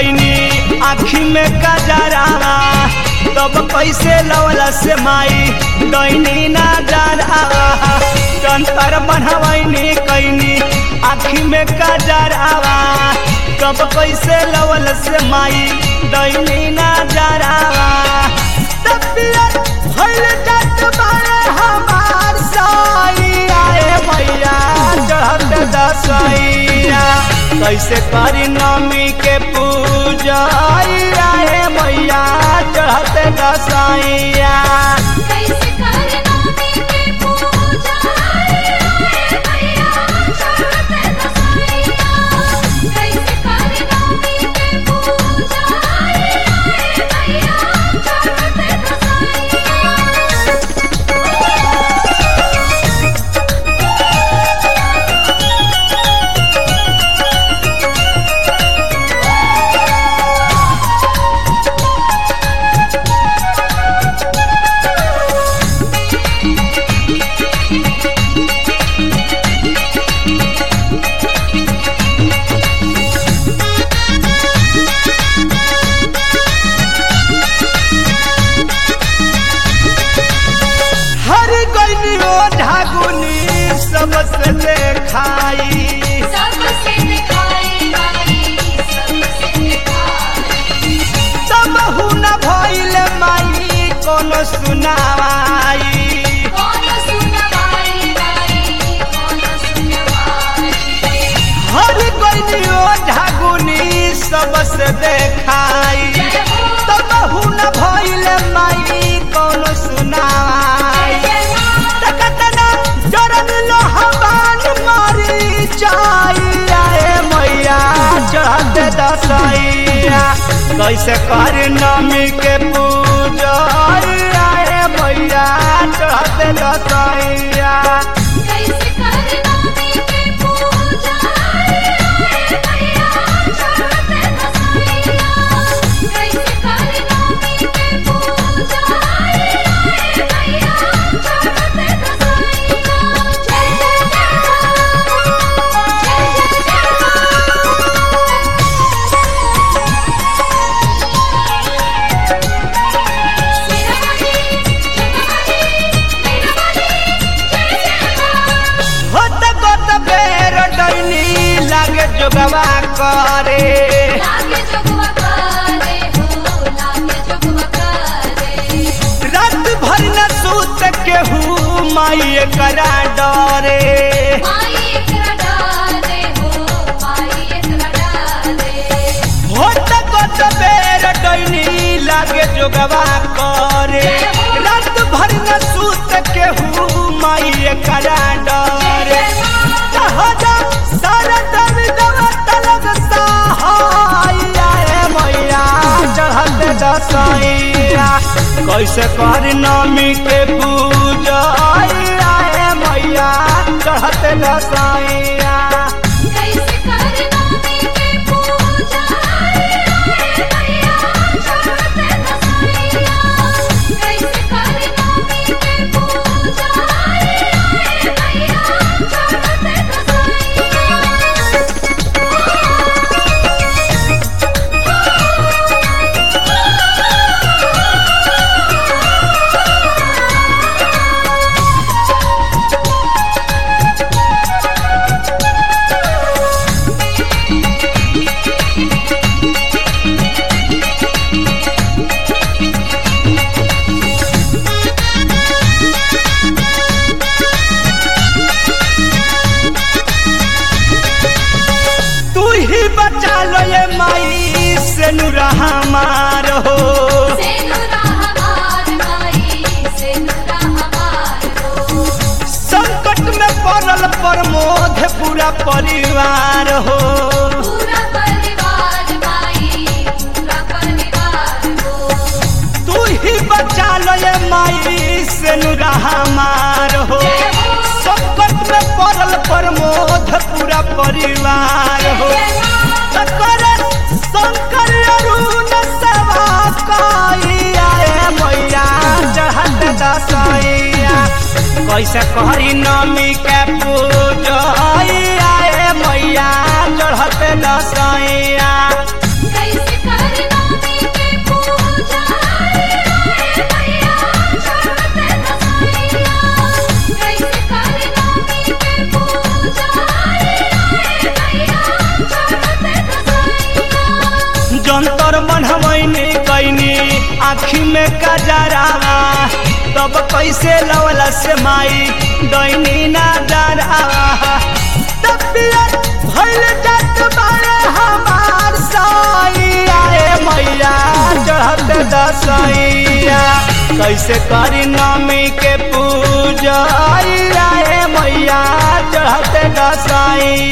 कैनी आँखी में कजरावा तब कैसे लवला से माई दैनी ना जरावा जंतर बनवैनी कैनी आँखी में कजरावा तब कैसे लवल से माई दैनी ना जरावा तबियत भइल जात बारे हमार साइया ए मैया चढ़त दसैया कैसे करी नमी के पूजा ए मैया चढ़त दसैया कैसे करना के पूजा रे भैया चढ़ते दसैया कैसे करना के पूजा रे भैया चढ़ते दसैया हर गईनी ओ ढागुनी सबसे देखाई सबसे दिखाई माई सबसे दिखाई तब न भइल माई कोनो सुनावाई कौन सुनवाई माई कौन सुनवाई हर गईनी ओ ढागुनी सबसे देखाई जय हो तब न भइल माई कोनो सुनावाई तकतना जरन लोहबान मारी जाइया ए मैया चढ़त दसैया कैसे कर नमी के पूजा ए मैया चढ़त दसैया कैसे करना के पूजा रे भैया चढ़ते दसैया कैसे करना के पूजा रे भैया चढ़ते दसैया जय जय होत गोत बेर डैनी लागे जोगवा करे लागे जोगवा करे हो लागे जोगवा करे रात भर न सूत केहू माई करा डरे माई एकरा डाले हो माई एकरा डाले होत गोत बेर डैनी लागे जोगवा करे रात भर न सूत केहू माई करा डरे जहाजा सारा दम दवा तलब सहाया ए मैया चढ़त दसैया कैसे कर नमी के पूजा ए मैया चढ़त दसैया कैसे करना के पूजा रे भैया चढ़ते दसैया कैसे करना के पूजा रे भैया चढ़ते दसैया तू ही बचा लो ये माई से नुरा हमार हो सेनुरा हमार माई सेनुरा हमार हो संकट में पड़ल प्रमोद पूरा परिवार हो पूरा परिवार माई पूरा परिवार हो तू ही बचा लो ये माई से नुरा हमार हो संकट में पड़ल प्रमोद पूरा परिवार हो शंकर शंकर अरुण सेवा कइया ए मैया चढ़त दसैया कैसे करी नमी के पूजा ए मैया चढ़त दसैया कैसे में कजरावा तब कैसे लवला से माई दैनी ना डरावा तबियत भइल जात बारे हमार सैया रे मैया चढ़त दसैया कैसे करी नमी के पूजा रे मैया चढ़त दसैया